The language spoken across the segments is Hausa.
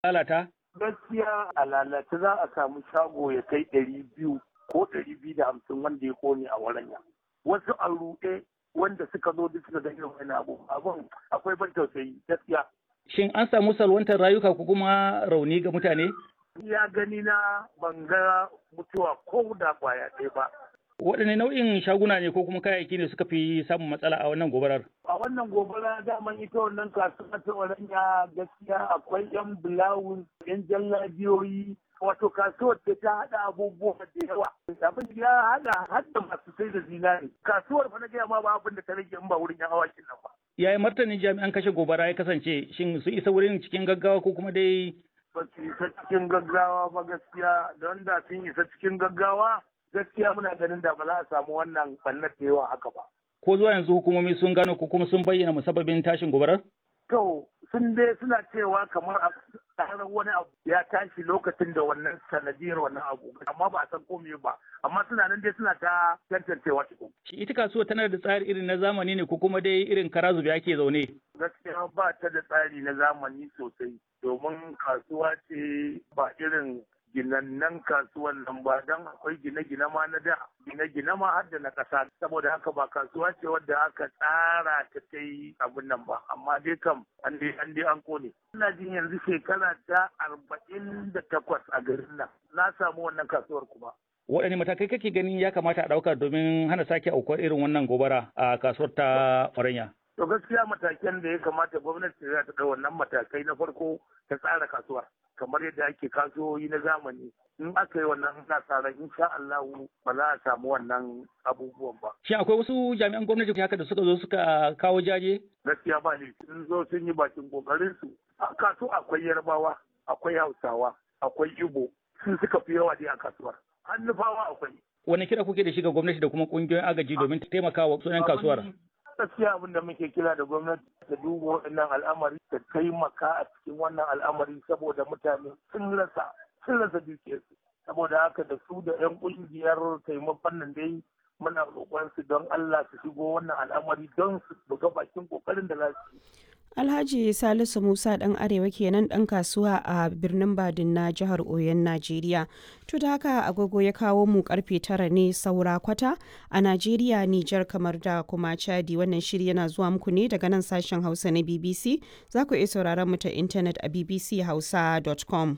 lalata? Gaskiya a lalace za a samu shago ya kai ɗari biyu ko ɗari biyu da hamsin wanda ya kone a waranya. Wasu a ruɗe wanda suka zo duk suka ga irin wani abu abun akwai ban tausayi gaskiya. Shin an samu salwantar rayuka ko kuma rauni ga mutane? Ya gani na ban ga mutuwa ko da kwaya ɗaya ba. Waɗanne nau'in shaguna ne ko kuma kayayyaki ne suka fi samun matsala a wannan gobarar? A wannan gobara daman ita wannan kasuwa ta Oranya gaskiya akwai 'yan bulawun, 'yan jallabiyoyi, wato kasuwar da ta haɗa abubuwa da yawa. Abin ya haɗa hadda masu sai da zinari. Kasuwar fa na gaya ma ba abin da ta rage in ba wurin 'yan awakin nan ba. Yaya martanin jami'an kashe gobara ya kasance? Shin su isa wurin cikin gaggawa ko kuma dai Ba su isa cikin gaggawa ba gaskiya don da sun isa cikin gaggawa gaskiya muna ganin da ba za a samu wannan ɓannar da yawa haka ba. ko zuwa yanzu hukumomi sun gano ko kuma sun bayyana musabbabin tashin gobarar? To sun dai suna cewa kamar a tsarar wani abu ya tashi lokacin da wannan sanadiyar wannan abu amma ba a san komai ba amma suna nan dai suna ta tantancewa cikin. Shi ita kasuwa tana da tsari irin na zamani ne ko kuma dai irin kara zube ake zaune? Gaskiya ba ta da tsari na zamani sosai domin kasuwa ce ba irin ginannan kasuwan nan ba don akwai gine-gine ma na da gine-gine ma har da na ƙasa saboda haka ba kasuwa ce wadda aka tsara ta kai abin nan ba amma dai kam an dai an dai an kone ina jin yanzu shekara ta arba'in da takwas a garin nan na samu wannan kasuwar kuma Waɗanne matakai kake ganin ya kamata a ɗauka domin hana sake aukuwar irin wannan gobara a kasuwar ta Oranya? to gaskiya matakan da ya kamata gwamnati za ta ɗau wannan matakai na farko ta tsara kasuwar kamar yadda ake kasuwoyi na zamani in aka yi wannan na tsaron insha Allah ba za a samu wannan abubuwan ba Shin akwai wasu jami'an gwamnati haka da suka zo suka kawo jaje? gaskiya ba ne sun zo sun yi bakin kokarin su a kasu akwai yarbawa akwai hausawa akwai ibo sun suka fi yawa dai a kasuwar hannufawa akwai Wani kira kuke da shi ga gwamnati da kuma ƙungiyoyin agaji domin taimaka wa sunan kasuwar? gaskiya abin da muke kira da gwamnati ta duba waɗannan al'amari ta taimaka a cikin wannan al'amari saboda mutane sun rasa sun rasa dukiyarsu saboda haka da su da 'yan ƙungiyar taimakon nan dai muna roƙon su don Allah su shigo wannan al'amari don su buga bakin ƙoƙarin da za su yi Alhaji Salisu Musa ɗan Arewa kenan ɗan kasuwa a birnin Badin na jihar Oyon Najeriya. To da haka agogo ya kawo mu karfe tara ne saura kwata a Najeriya, Nijar kamar da kuma Chadi wannan shiri yana zuwa muku ne daga nan sashen Hausa na BBC. Za ku iya sauraron mu ta intanet a bbchausa.com.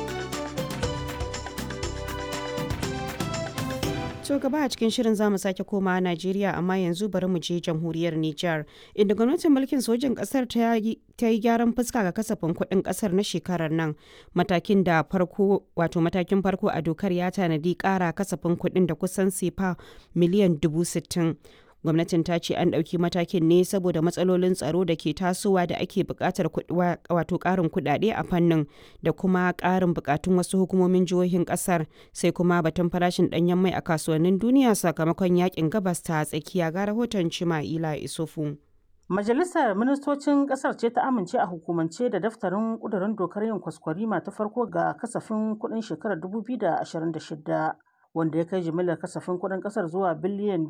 To gaba a cikin shirin zamu sake koma Najeriya amma yanzu bari mu je jamhuriyar Nijar inda gwamnatin mulkin sojin kasar ta yi gyaran fuska ga kasafin kuɗin kasar na shekarar nan matakin da farko wato matakin farko a dokar ya tanadi ƙara kasafin kuɗin da kusan sefa miliyan dubu sittin. gwamnatin ta ce an ɗauki matakin ne saboda matsalolin tsaro da ke tasowa da ake buƙatar wato ƙarin kuɗaɗe a fannin da kuma ƙarin buƙatun wasu hukumomin jihohin ƙasar sai kuma batun farashin ɗanyen mai a kasuwannin duniya sakamakon yakin gabas ta tsakiya ga rahoton cima'ila isufu. Majalisar Ministocin Ƙasar ce ta amince a hukumance da daftarin ƙudurin dokar yin kwaskwarima ta farko ga kasafin kuɗin shekarar 2026. wanda ya kai jimillar kasafin kuɗin ƙasar zuwa biliyan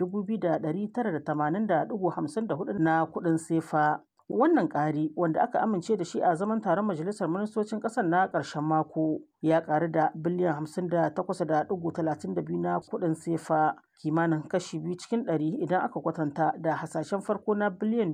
2,980.54 na kuɗin sefa. Wannan ƙari wanda aka amince da shi a zaman taron Majalisar Ministocin ƙasar na ƙarshen mako ya ƙaru da biliyan 58.32 na kuɗin sefa kimanin kashi biyu cikin ɗari idan aka kwatanta da hasashen farko na biliyan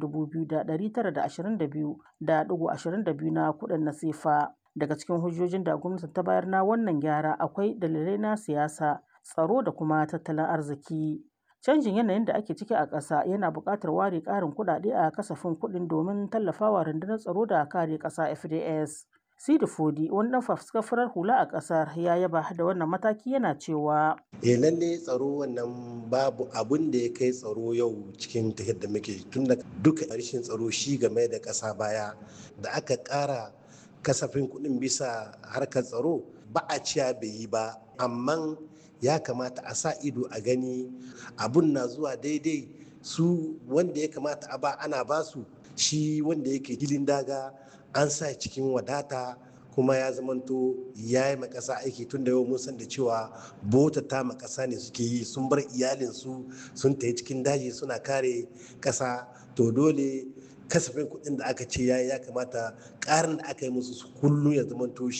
2,922.22 na kuɗin na sefa. Daga cikin hujjojin da gwamnati ta bayar na wannan gyara akwai dalilai na siyasa tsaro da kuma tattalin arziki. Canjin yanayin da ake ciki a ƙasa yana buƙatar ware ƙarin kuɗaɗe a kasafin kuɗin domin tallafawa rundunar tsaro da kare ƙasa FDS. Sidi Fodi, wani ɗan fafuskar farar hula a ƙasar ya yaba da wannan mataki yana cewa. Eh lalle tsaro wannan babu abun da ya kai tsaro yau cikin tafiyar da muke tun da duka rashin tsaro shi game da ƙasa baya da aka ƙara kasafin kuɗin bisa harkar tsaro ba a ciya bai yi ba amma ya kamata a sa ido a gani abun na zuwa daidai su wanda ya kamata a ba ana basu shi wanda yake hilin daga an sa cikin wadata kuma ya zamanto ya yi makasa aiki tun da yau mun san da cewa bota ta makasa ne suke yi sun bar iyalinsu sun tafi cikin daji suna kare kasa to dole kasafin kuɗin da aka ce ya ya kamata ƙarin da aka yi musu kullum ya zamanto